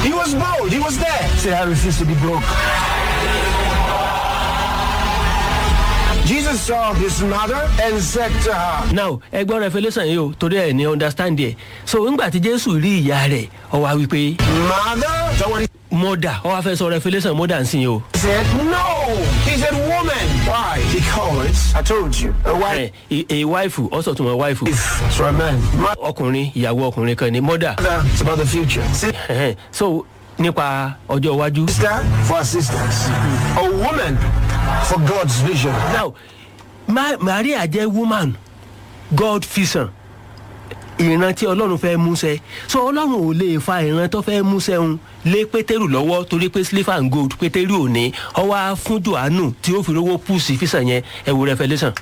He was bold. He was there. Say, I refuse to be broke. Jesus saw his mother and said to her, now ẹgbọ́n revolution yìí o torí ẹ̀ ní understand ẹ̀ so ńgbà tí jésù rí ìyá rẹ̀ ọ wá wípé Mother? Is that what he mọ́dà ọ wá fẹ́ sọ revolution mọ́dà ń sìn yìí o. said? No. He said, woman. Why? Because I told you. A wife ẹ ẹ wáìfù ọ̀sọ̀ tó mọ̀ wáìfù is for a man. ọkùnrin ìyàwó ọkùnrin kan ní mọ́dà Mother is about the future. Sister so nípa ọjọ́ iwájú. for assistance. A woman for God's vision. now Ma maria jẹ́ woman god vision ìran tí ọlọ́run fẹ́ múṣẹ so ọlọ́run ò lè fa ìran tó fẹ́ múṣẹ ń lé pétérù lọ́wọ́ torí pé silver and gold pétérù ò ní ọwọ́ á fún johannu tí ó fi rówó pùsì físàn yẹn ẹ wo revolution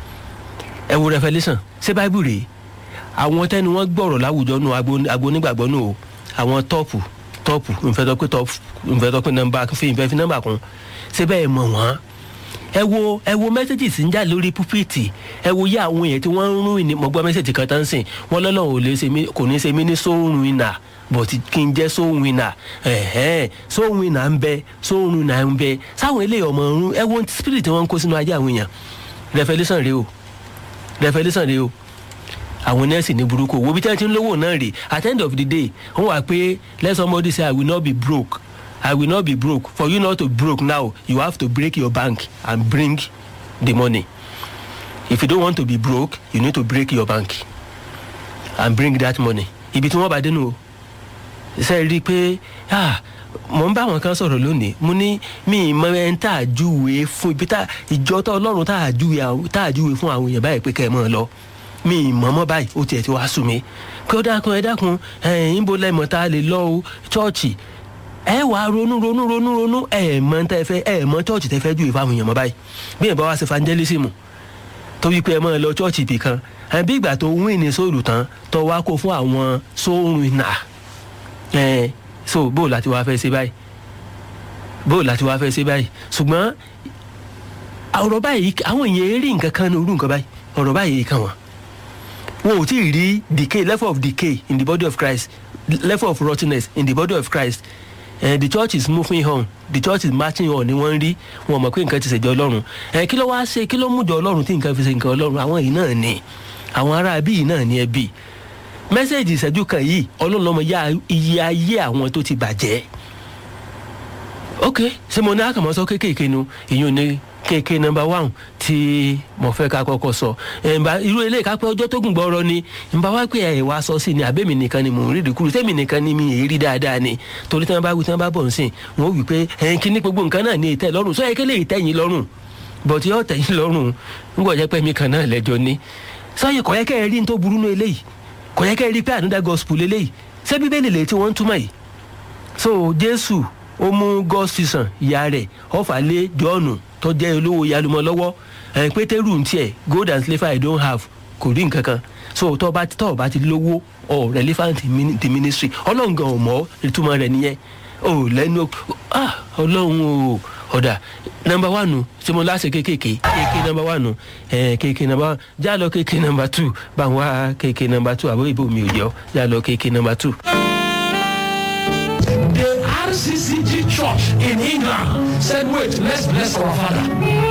ẹ wo revolution ṣé báíbù rèé àwọn tẹni wọn gbọrọ láwùjọ nù agbo onígbàgbọ́ nù o àwọn tọ́pù tọ́pù nfẹ̀tọ́ pé tọ́pù nfẹ̀tọ́ pé nọmba fi nfẹ̀ fi nọmba kún ṣé bẹ́ẹ̀ mọ̀ wọ́n ẹ wo ẹ wo mẹ́sẹ̀gì sí ń jà lórí púpìtì ẹ wo yé àwọn èèyàn tí wọ́n ń rún ìní mo gbọ́ mẹ́sẹ̀gì kan tán sìn wọ́n lọ́nà ò lè ṣe mí kò ní ṣe mí ní sóhun ìnà bọ̀tí kí n jẹ́ sóhun ìnà ẹ̀hẹ́n sóhun ìnà ń bẹ sóhun ìnà ń bẹ sáwọn eléyìí ọmọ ọ̀run ẹ wo spirit wọn ń kó sínú ajé àwọn èèyàn revolution rèé o revolution rèé o àwọn nẹ́ẹ̀sì ní burúkú wo bí tí wọ́n ti ń lówó náà rè at the end of the day wọ́n wà pé let somebody say i will not be broke i will not be broke for you not to broke now you have to break your bank and bring the money if you don't want to be broke you need to break your bank and bring that money ibi tí wọ́n bá dénú o ṣe rí i pé ah mo ń bá àwọn kan sọ̀rọ̀ lónìí mo ní mi ì mọ ẹni tá a júwe fún ibi tá ìjọ tó ọlọ́run tá a júwe àwọn- tá a júwe fún àwọn èèyàn báyìí pé kẹ́ ẹ mọ̀ ọ́ lọ mi ì mọ̀ mọ́ báyìí ó tiẹ̀ ti wá sùn mí pé ó dákun ẹ dákun ẹ̀yìn bó lẹ́mọ̀ tá a lè lọ o chọ́ọ̀chì ẹ wàá ronú ronú ronú ronú ẹ mọ tẹ fẹ ẹ mọ chọ́ọ̀chì tẹ fẹ́ júwe fáwọn èèyàn mọ́ báyìí bí ẹ bá wá sí evangelism tó wí pé ẹ máa lọ chọ́ọ̀chì ibì kan ẹ bí ìgbà tó ń wí ní sóòlù tán tó wá kó fún àwọn sóòrùn ìnà ẹ so bó láti wá fẹ́ ṣe báyìí bó láti wá fẹ́ ṣe báyìí ṣùgbọ́n ọ̀rọ̀ báyìí àwọn èèyàn rí nǹkan kan ní orú nǹkan báyìí ọ̀rọ̀ báyìí kan wọ́n wọn ò tí ì rí decay level of decay in the body of christ level of rottenness in the body of christ uh, the church is moving on the church is marching on ni wọ́n ń rí wọn mọ̀ pé nǹkan ti ṣèjọ ọlọ́run ẹ kí ló wá ṣe kí ló mú jọ ọlọ́run tí nǹkan fi ṣe nǹkan ọlọ́run àwọn yìí náà ni àwọn ará bí yìí náà ni ẹbí mẹ́sẹ̀gì ìṣẹ́jú kan yìí ọlọ́run lọ́mọ yá iye ayé àwọn tó ti bàjẹ́ ok ṣé mo ní àkàmọ́sọ kéékèèké nu ìyún ní kéèké nọmba one tí mo fẹ́ ká kọ́kọ́ sọ ẹ̀ǹbà irú eléyìí ká pé ọjọ́ tó gùn gbọ́rọ̀ ni ǹbá wá pé ẹ̀ wá sọ sí ni àbẹ́mi nìkan ni mò ń rí ìdíkúrú tẹ́mi nìkan ni mi èé rí dáadáa ni torí tí wọ́n bá wí tí wọ́n bá bọ̀ nsìn wọ́n wí pé ẹ̀ǹ kí ní gbogbo nǹkan náà ní ìtẹ́ lọ́rùn sọ yẹ kí lè tẹ́yìn lọ́rùn bọ̀tí yóò tẹ́yìn lọ́rùn ńgbọ̀ jẹ́ pé mi kan náà lẹ́jọ́ ni sọ́yìn kọ̀ yẹ kẹ́ ẹ rí ní tó burú nú eléyìí kọ̀ yẹ kẹ́ ẹ rí pé ànúdà gospel eléyìí ṣé bíbélì lè tí wọ́n ń túmọ̀ yìí so jésù ó mú gọ́sísàn ìyá rẹ̀ ọ̀fà lé jọ́ọ̀nù tó jẹ́ olówó yalumọ lọ́wọ́ ẹ̀ pétérù ń tiẹ̀ gold and silver i don't have kò rí nǹkan kan so tó bá tó bá ti lówó ọ̀ relevant in the ministry ọlọ́run gan ò mọ̀ ìtumọ̀ rẹ̀ nìyẹn ò lẹ́nu ah ọlọ́run o ọ̀dà nọmba wánu tí mo láṣẹ kéékèèké kéèké nọmba wánu ẹ̀ kéèké nọmba wánu já lọ kéèké nọmba tù bá ń wá kéèké nọmba tù àbúrò ìbò mi ò jẹ́ ọ́ já lọ kéèké nọmba tù. The RCCG Church in England said, wait, let's bless our father.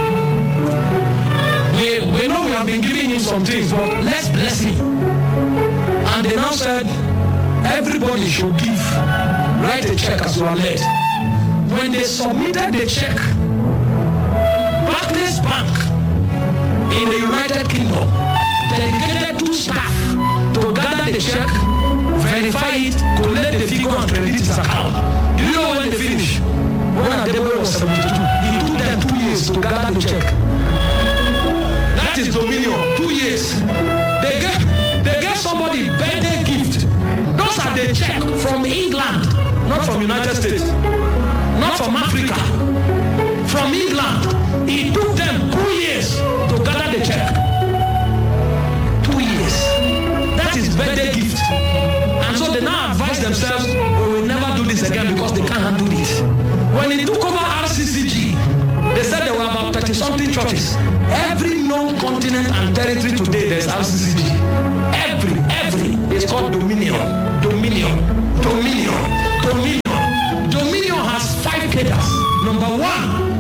We, we know we have been giving him some things, but let's bless him. And they now said, everybody should give, write a check as you are led. When they submitted the check, Barclays Bank in the United Kingdom dedicated two staff to gather the check, verify it, collect the figure and credit his account. Do you know when they finish? When Adeboye was 72, it took them two years to gather the check. That is dominion. Two years. They gave, they gave somebody birthday gift. Those are the check from England, not from United States, not from Africa, from England. It took them two years to gather the check. Two years. That is birthday gift. And so they now advise themselves, we will never do this again because they can't handle this. When they took over RCCG, they said there were about 30 something churches. Every known continent and territory today, there's RCCG. Every, every. It's called Dominion. Dominion. Dominion. Dominion.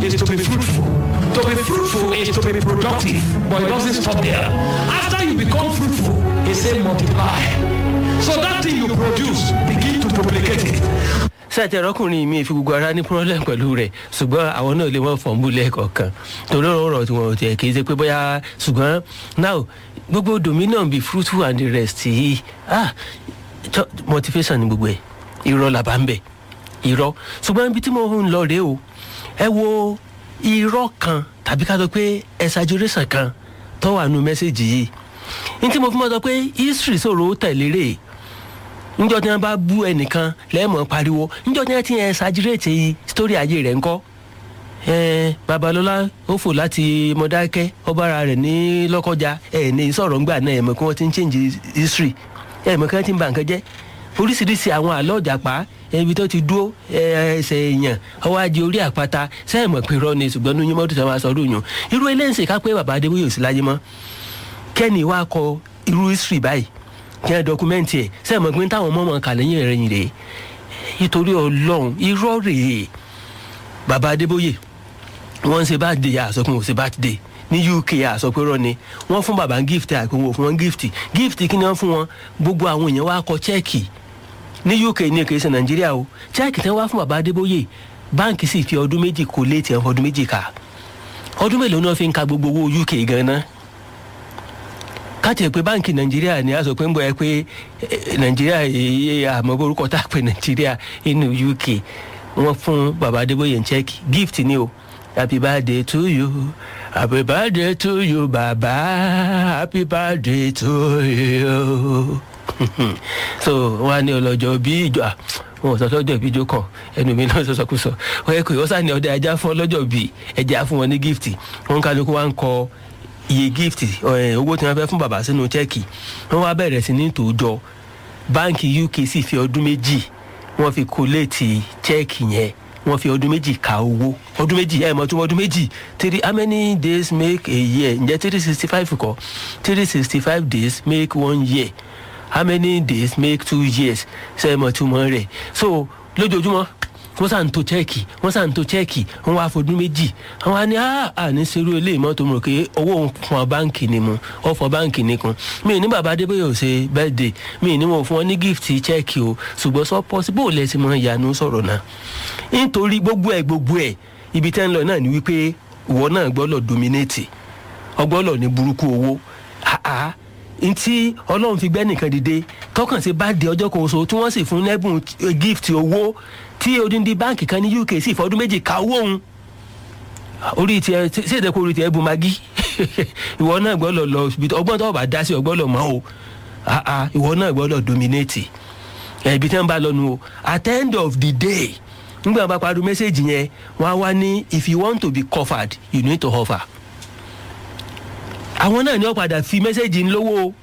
is to be fruitful. To be fruitful is to be productive, but it doesn't stop there. After you become fruitful, it says multiply. So that thing you produce, begin to duplicate it. sẹ́ẹ̀tì ẹ̀rọ́kùnrin mi fi gbogbo ara ní problem pẹ̀lú rẹ̀ ṣùgbọ́n àwọn náà lè wọ́n fọ̀nbù lẹ́ẹ̀kọ̀ọ̀kan torí ọ̀rọ̀ tí wọ́n tiẹ̀ kì í ṣe pé bóyá ṣùgbọ́n now gbogbo dominion be fruitful and the rest yìí ah cho- motivation ni gbogbo ẹ̀ irọ́ làbá ń bẹ̀ irọ́ ṣùgbọ́n ibi tí mo ń lọ rèé o ẹ wo irọ́ kan tàbí ká sọ pé exaggeration kan tó wà nù mẹ́sẹ̀gì yìí ní tí mo fi mọ́ sọ pé history sọ̀rọ̀ ó tẹ̀lé rèé njọ tí wọn bá bú ẹnìkan lẹ́ẹ̀mọ́ pariwo njọ tí wọn ti ẹ ṣàjírètì sítórí ayé rẹ̀ ńkọ́ ẹ̀ẹ́n babalọ́lá ó fò láti mọ̀dákẹ́ ọbaara rẹ̀ ní lọ́kọjá ẹ̀ ní sọ̀rọ̀ ńgbà náà ẹ̀mọ́ kí wọ́n ti ń change history ẹ̀mọ́ kí wọ́n ti ń ba nǹkan jẹ́ oríṣiríṣi àwọn àlọ́ ọ̀jàpá ibi tó ti dúró ẹ, ẹsẹ̀ èèyàn ọwọ́ ajé orí àpáta sẹ́ẹ̀mọ̀ pé rọ́ ni ṣùgbọ́n ní yín mọ́tò tí wọ́n máa sọ ọdún yàn irú eléyìí ká pé bàbá adébóyè ò sí láyé mọ́ kẹ́ni wá kọ irú history báyìí kí ẹ dọkumẹ́ntì ẹ̀ sẹ́ẹ̀mọ̀ pé táwọn ọmọ ọmọ kà lẹ́yìn rẹ̀ yìí rèé nítorí ọlọ́run irọ́ rèé bàbá adébóyè wọ́n ń ṣe bá dé àsọkùn ò ṣe bá dé ní uk àsọpẹ́rọ́ ni wọ́n fún bàbá gift àìkún wò fún wọn gift gift kí ni wọ́n fún wọn gbogbo àwọn èèyàn wá kọ chẹ́ẹ̀kì ní uk ní èkó ìṣe nàìjíríà o chẹ́ẹ̀kì tí wọ́n wá fún bàbá adébóyè báǹkì sì fi ọdún méjì kó léètì ẹ̀ fọdún méjì ká ọdún mélòó náà fi ń ka gbogbo owó uk gan-an káàtì ẹ̀ pé báǹkì nàìjíríà ni a sọ pé ń bọ̀ ẹ pé eh, nàìjíríà èyí àmọ́ orúkọ tá a pè nàìjíríà inú uk wọ́n fún bàbá adébóyè ń chẹ́ẹ̀kì gift ni o happy birthday to you happy birthday to you baba happy birthday to you so wọn á ní ọlọ́jọ́ bí ìjọ à, wọn ò sọ sọ́jọ́ bí ìjọ kan ẹnu mi náà sọ́sọ́kùsọ wọ́n yẹ kó ìwọ́n sàn ní ọdẹ ajá fún ọlọ́jọ́ bí ẹ̀jẹ̀ á fún wọn ní gift wọn kálukú wá ń kọ iye gift ẹ̀, owó tí wọ́n fẹ́ fún bàbá sínú chẹ́ẹ̀kì wọ́n wá bẹ̀rẹ̀ sí ní tòójọ báǹkì uk sì fi ọdún méjì wọ́n fi kólẹ́ẹ̀tì chẹ́ẹ̀kì yẹn wọ́n fi ọdún méjì ka owó ọdún méjì ẹ̀ mọ̀ tún ọdún méjì three how many days make a year ǹjẹ́ three sixty five kọ́ three sixty five days make one year how many days make two years ṣe é mọ̀ túmọ̀ rẹ̀ so lójoojúmọ́ wọ́n sàn tó chẹ́ẹ̀kì wọ́n sàn tó chẹ́ẹ̀kì wọ́n wá fọdún méjì wọ́n wá ní àní serú ilé ìmọ̀ tó mọ̀ pé owó òun fún báǹkì ni mu ọ fọ báǹkì nìkan mi ò ní bàbá adébóyè ò ṣe birthday mi ò ní wọn fún wọn ní gift chẹ́ẹ̀kì o ṣùgbọ́n sọ possible ò lẹ́sìn mọ́ ìyanu sọ̀rọ̀ náà nítorí gbogbo ẹ̀ gbogbo ẹ̀ ibi tẹ́ ń lọ náà ni wípé ìwọ náà gbọ́dọ̀ dominate ọgbọ́dọ̀ ní burúkú owó àá ntí ọlọ́run fi gbẹ́ nìkan dìde tọkàn sí bá di ọjọ́ kan oṣù tí wọ́n sì fún lẹ́bùn eh, gift owó tí odindi báǹkì kan ní uk sì fọdún méjì ka owó òun orí tiẹ̀ sí ìdẹ́kọ̀ orí tiẹ̀ bu magi ìwọ náà gbọ́dọ̀ lọ ibi tó- ọgbọ́n tó bá dá sí ọgbọ́dọ̀ mọ́ o àá ìwọ náà gbọ́dọ̀ dominate ẹbí tí wọn bá lọ nu o at the end of the day nígbà wọn bá parí mẹ́sẹ̀gì yẹn wọn á wá ní if you want to be covered you need to offer. àwọn náà ni wọn padà fi mẹ́sẹ̀gì ń lówó o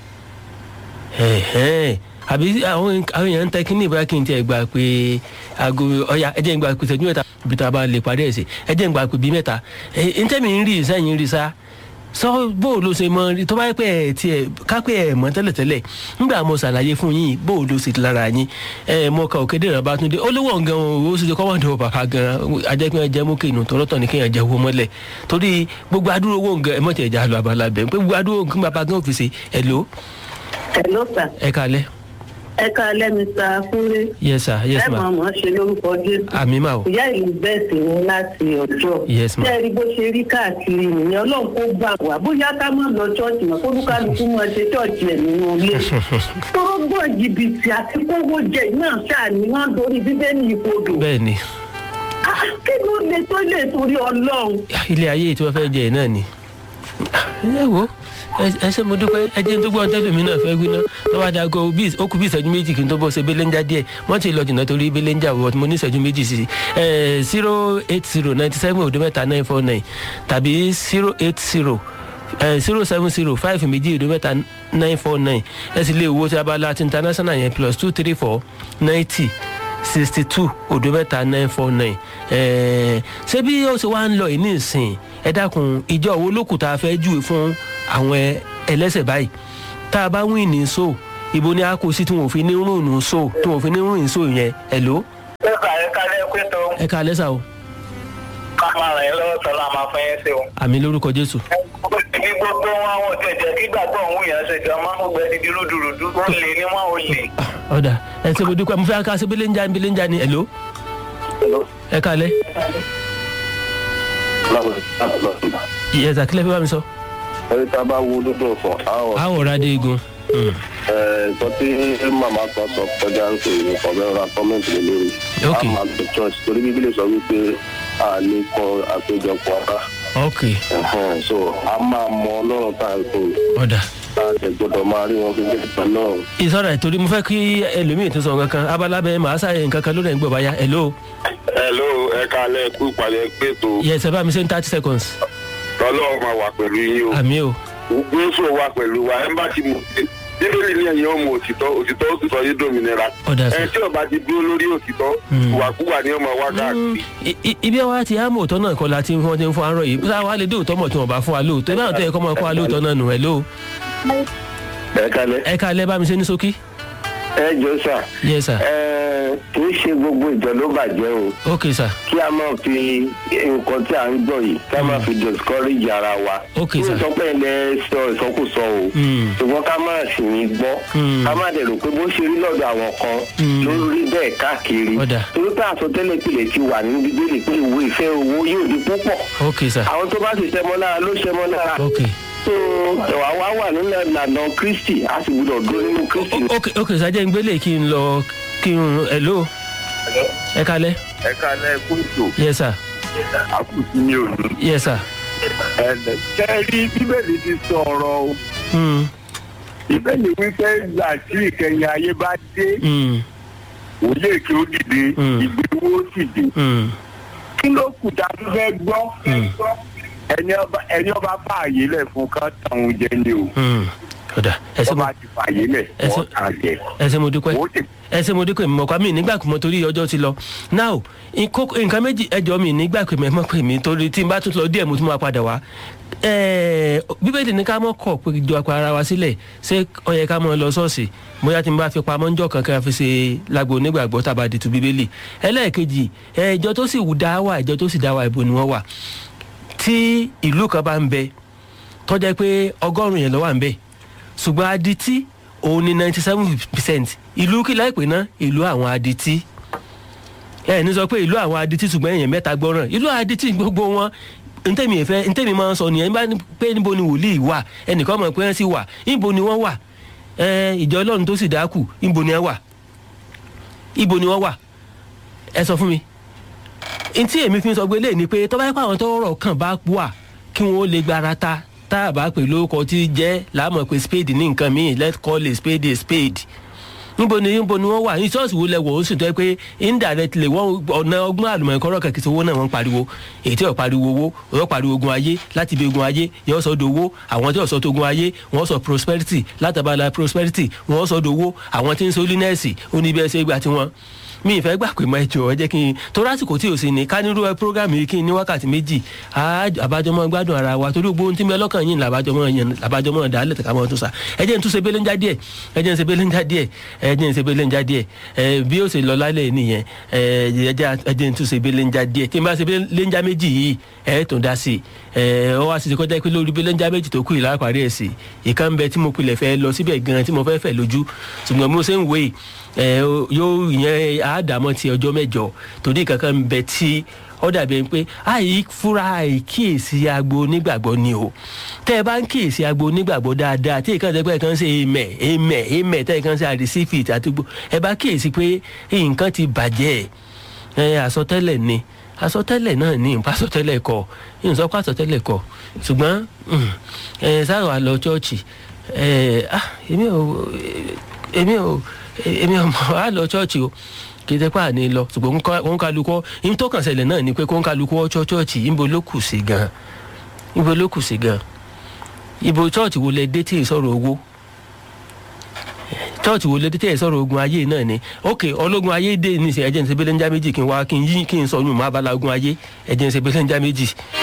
ẹ̀hẹ́n. àbí àwọn àwọn èèyàn ń tẹ kínní ìbára kí n tiẹ̀ gbà pé aago ọ̀ya ẹ̀jẹ̀ ń gbà pé ìṣẹ́jú mẹ́ta ibi tá a bá lè parí ẹ̀ sí ẹ̀jẹ̀ ń gbà pé bíi mẹ́ta ẹ̀ ntẹ́mi ń rí sẹ́yìn rí sá sọ bó o ló ṣe mọ tó bá yẹ pé ẹ tiẹ̀ kápẹ́ ẹ mọ tẹ́lẹ̀tẹ́lẹ̀ nígbà mo ṣàlàyé fún yín bó o ló ṣe lára yín ẹ mo ka òkèdè rẹ̀ bá tún dé olówó gan o ó sì ṣe kọ́mọ̀dé bàbá gan ajẹ́pẹ́ jẹ́ mú kéènù tọ́lọ́tọ̀ ní kéèyàn jẹ́ owó mọ́lẹ̀ torí gbogbo adúrò owó gan ẹ mọ̀ tẹ̀ já lọ abala bẹ̀ pé gbogbo adúrò gan bàbá gan òfìsè ẹ lò Hello sir. ẹ kalẹ̀ ẹ káalẹ́ Mr. Kúnlé. yes sir yes ẹ ma máa mọ̀ ọ́ ṣe lórúkọ Jésù. àmì ma o ìyá ìlú bẹ́ẹ̀ sì ni láti ọjọ́. Yes, ma'am. ṣé ẹ rí bó ṣe rí káàkiri nìyẹn ọlọ́run kó gbà wá bóyá ká má lọ ṣọ́ọ̀ṣì mọ́ kó lúkálukú máa ṣe ṣọ́ọ̀ṣì ẹ̀ nínú ilé. tọ́gbọ̀n jìbìtì àti kówó jẹ náà ṣáà ni wọ́n dorí bíbélì ìkodò. bẹ́ẹ̀ ni Ah, kí ló lè tó lè torí ọlọ́run. ilé ayé tí wọ́n fẹ́ jẹ náà ni ẹ wo ẹ- ẹ ṣe mo dúpẹ́ ẹ jẹ́ tó gbọ́n tẹ́lẹ̀ mi náà fẹ́ gbiná tó bá dago bí ó kú bí ìṣẹ́jú méjì kí n tó bọ́ ṣe belenja díẹ̀ wọ́n ti lọ jìnnà torí belenja wọ̀ mo ní ìṣẹ́jú méjì sí i zero eight zero ninety seven òdo mẹ́ta nine four nine tàbí zero eight zero zero seven zero five méjì òdo mẹ́ta nine four nine ẹ sì lè wo ti abala ti international yẹn plus two three four ninety sixty two òdo mẹ́ta nine four nine ṣé bí ó ṣe wá ń lọ yìí ní ìsìn ẹ dákun ìjọ wo lókùn tá a fẹ́ júwe fún àwọn ẹ- ẹlẹ́sẹ̀ báyìí tá a bá wí ní so ibo ni a kò sí tí wọn ò fi ní rúnù so tí wọn ò fi ní rúnù so yẹn ẹ ló Nípa ẹ̀ka lẹ́kọ́ tó ẹ ká lẹ́sà o ká máa ràn yín lọ́wọ́ tọ́lá máa fún yín sí o. àmì lórúkọ jésù ibi gbogbo wọn àwọn tẹ̀jẹ̀ kí gbàgbọ́ òun yẹn ṣe gan máa ń gbẹ dídí rúdurùdu ó lè ní wọn ò lè. ọ̀dà ẹ ṣe mo dúpẹ́ mo fẹ́ ká ṣe bílẹ̀ ń já bílẹ̀ ń já ni ẹ̀ló ẹ kalẹ̀ ìyẹ̀sà kílẹ̀ fi bá mi sọ. ẹni tá a bá wo lódò fún àwọn àwọ̀ rádé igun ẹ̀ẹ́dọ́ tí màmá kan sọ kọjá ń pè ní kọ̀ọ̀bẹ́rẹ́ ra kọ́mẹ́ǹtì lé lórí Ok. a máa lọ church torí bíbélì sọ wípé a lè kọ àpéjọpọ̀ ọ̀tá ok Ẹ̀hẹ́n, so a máa mọ ọlọ́run tá a kò ọ̀dà tá a tẹ̀ gbọ́dọ̀ máa rí wọn gẹ́gẹ́ bí ọlọ́run. ìsọ̀rọ̀ ìtorí mo fẹ́ kí ẹlòmíì tó sọ kankan abalábẹ́ màá ṣàyẹ̀ nǹkan kan lórí ẹ̀ ń gbọ̀ báyà ẹ̀ló hello ẹ kalẹ̀ kú ìpàdé pètò ìyẹ̀sà bá mi ṣe ń thirty seconds ọlọ́run máa wà pẹ̀lú yín o àmì o jésù wà pẹ̀lú wa ẹ̀ ń bá ti mú bíbélì ní ẹ̀yìn ọmọ òtítọ́ òtítọ́ ó sì sọ yín dòmìnira Ọ̀dà sà. ẹ̀ tí ọba ti dúró lórí òtítọ́ ìwàkúwà ní ọmọ wa káàkiri. I- i- ibi wa ti àmọ̀ òótọ́ náà kọ́ la ti wọ́n ti ń fún arọ yìí bí wàá lè dé òótọ́ mọ̀ tí wọ́n bá fún wa lóòótọ́ ibà tó yẹ kọ́ mọ́ fún wa lóòótọ́ náà nù ẹ̀ ló ẹ kalẹ̀ ẹ ká lẹ́ bá mi ṣe ní ṣókí. ẹ jọ sà yes sir ẹ kì í ṣe gbogbo ìjọ ló bàjẹ́ o ok sir kí a máa fi nǹkan tí à ń gbọ́ yìí kí a máa fi discourage ara wa. Ok, kí sir. n sọ pé ilẹ̀ sọ ìsọkúsọ o. Mm. ṣùgbọ́n ká máa sì ní gbọ́. Mm. ká má dẹ̀ rò pé bó ṣe rí lọ́dọ̀ àwọn kan ló rí bẹ́ẹ̀ káàkiri. Ọ̀dà. torí pé àsọtẹ́lẹ̀ ìpìlẹ̀ ti wà ní bíbélì pé ìwé ìfẹ́ owó yóò di púpọ̀. ok sir àwọn tó bá sì ṣẹmọ lára ló ṣẹmọ lára. ok so ẹ̀wà wa wà nínú ìlànà kristi a sì gbọdọ̀ dúró nínú kristi. ok ok sir jẹ́ ń gbélé kí n lọ kí n ẹ̀ ló ẹ ká lẹ́ ẹ kalẹ̀ kóòtù yes sir àkùtì ní òní. yes sir ẹ̀ẹ́dẹ̀ kẹ́rí bíbélì ti sọ̀rọ̀ o. mm. ìbéèrè wípé ìgbà tí ìkẹyìn ayé bá dé Mm. òye kí ó dìde Mm. ìgbéwó sì dé Mm. kí ló kù tá a tún fẹ́ gbọ́ ẹni ọba ẹni ọba fààyè lẹ̀ fún ká tàwọn jẹ ni o Mm. ọ̀dà ẹ ṣe mo ọba ti fààyè lẹ̀ ẹ ṣe- wọ́n tà jẹ ẹ ṣe mo dúpẹ́ ó ti ẹ ṣe mo dúpẹ́ mi mọ̀ká mi nígbà kú mọ́ torí ọjọ́ ti lọ now nkó- nǹkan méjì ẹjọ́ mi nígbà pé mẹ́mọ́ pé mi torí tí n bá tún lọ díẹ̀ mo tún máa padà wá Ẹ̀ẹ́, bíbélì ní ká mọ́ kọ̀ pé jọ apá ara wa sílẹ̀ ṣé ó yẹ ká mọ́ lọ ṣọ́ọ̀ṣì bóyá tí n bá fi pamọ́ ńjọ́ kankan fi ṣe lágbo onígbàgbọ́ tàbá dìtú bíbélì ẹlẹ́ẹ̀kejì ẹ̀, ìjọ tó sì dá wà ìjọ tó sì dá wà ibo ni wọ́n wà tí ìlú kan bá ń bẹ tọ́jà pé ọgọ́rùn-ún yẹn ló wà ń bẹ ṣùgbọ́n adití òun ni ninety seven percent ìlú kí láìpẹ́ náà ìlú àwọn adití ẹ ní sọ pé ìlú àwọn adití ṣùgbọ́n èèyàn mẹ́ta gbọ́ràn ìlú adití gbogbo wọn ntẹ́mi ìfẹ́ ntẹ́mi máa ń sọ nìyẹn bá ní pé níbo ni wòlíì wà ẹnìkan mọ̀ pé wọ́n sì wà níbo ni wọ́n wà ẹ ìjọ ọlọ́run tó sì dákù níbo ni wọ́n wà ibo ni wọ́n wà ẹ sọ fún mi ntí èmi fi ń sọ pé lè ní pé tọ́ba yẹn pé àwọn tó rọ̀ kàn bá wà kí wọ́n lè gbára ta tá a bá pè lórúkọ tí jẹ́ làámọ̀ pé spade ní nǹkan míì let's call a spade a spade níbo ni níbo ni wọ́n wà ní ṣọ́ọ̀ṣì wo lẹ́wọ̀ ó sì tọ́ pé indirectly wọ́n ọ̀nà ọgbọ́n àlùmọ̀ọ́kọ́rọ́ kẹ̀kẹ́ sí owó náà wọ́n ń pariwo èyí tí ò pariwo owó wọ́n pariwo ogun ayé láti ibi ogun ayé yóò sọ dowó àwọn tí ò sọ togun ayé wọ́n sọ prosperity látàbàlà prosperity wọ́n sọ dowó àwọn tí ń sọ holiness ó ní bí ẹ ṣe gbà tiwọn mi ìfẹ́ gbà pé mọ ẹjọ́ ẹ jẹ́ kí n torí àsìkò tí o sì ní ká nírú ẹ program yìí kí n ní wákàtí méjì á- àbájọmọ gbádùn ara wa torí gbogbo ohun tí mi ọlọ́kàn yìí làbájọmọ yẹn làbájọmọ dálẹ̀ tẹ̀ka mọ́ tó sa ẹ jẹ́ n tún ṣe bẹ́lẹ̀ ń já díẹ̀ ẹ jẹ́ n ṣe bẹ́lẹ̀ ń já díẹ̀ ẹ jẹ́ n ṣe bẹ́lẹ̀ ń já díẹ̀ ẹ bí ó ṣe lọ lálẹ́ nìyẹn ẹ ẹ jẹ́ ẹ jẹ́ n tún ṣe bẹ́lẹ̀ ń já díẹ̀ tí n bá ṣe bẹ́lẹ̀ ń já méjì yìí ẹ tún dá sí i ẹ ọ wá sí ti kọjá pé lórí bẹ́lẹ̀ ń já méjì tó kù yìí lápárí ẹ̀ sí ìkan bẹ tí mo pilẹ̀ fẹ́ lọ síbẹ̀ gan tí mo fẹ́ fẹ́ lójú ṣùgbọ́n mo ṣe ń wé ẹ yóò yẹn àádámọ́ ti ọjọ́ mẹ́jọ torí kankan ń bẹ tí ó dàbí ẹni pé àì fúra àìkíyèsí agbo onígbàgbọ́ ni o tẹ́ ẹ bá ń kíyèsí agbo onígbàgbọ́ dáadáa tí ìkànnì ẹgbẹ́ kan ṣe èèmẹ̀ èèmẹ̀ èèmẹ̀ tẹ́ ẹ kan ṣe àrísífìt àti gbó ẹ bá kíyèsí pé nǹkan ti bàjẹ́ ẹ àsọtẹ́lẹ̀ ni àsọtẹ́lẹ̀ náà ní ìpa àsọtẹ́lẹ̀ kọ ìsọpọ̀ àsọtẹ́lẹ̀ kọ ṣùgbọ́n mm, ẹ sáà wà lọ chọ́ọ̀chì ẹ ah èmi ò èmi ò èmi ò mọ̀ á lọ chọ́ọ̀chì o kì í tẹ́pẹ́ àní lọ ṣùgbọ́n kó ń kálukọ́ ìyẹn tó kàn ṣẹlẹ̀ náà ni pé kó ń kálukọ́ chọ́ọ̀chì ìbò ló kù sí gan ìbò ló kù sí gan ìbò chọ́ọ̀chì wo lẹ dé tí ì sọ̀rọ̀ owó chọ́ọ̀chì wo lẹ dé tí ì sọ̀rọ̀ ogun ayé náà ni ok ọlọ́gun ayé dé ní ìsìn ẹ̀jẹ̀ ní sebele ń já méjì kí n wá kí n yí kí n sọ yún mọ́ abala ogun ayé ẹ̀jẹ̀ ní sebele ń já méjì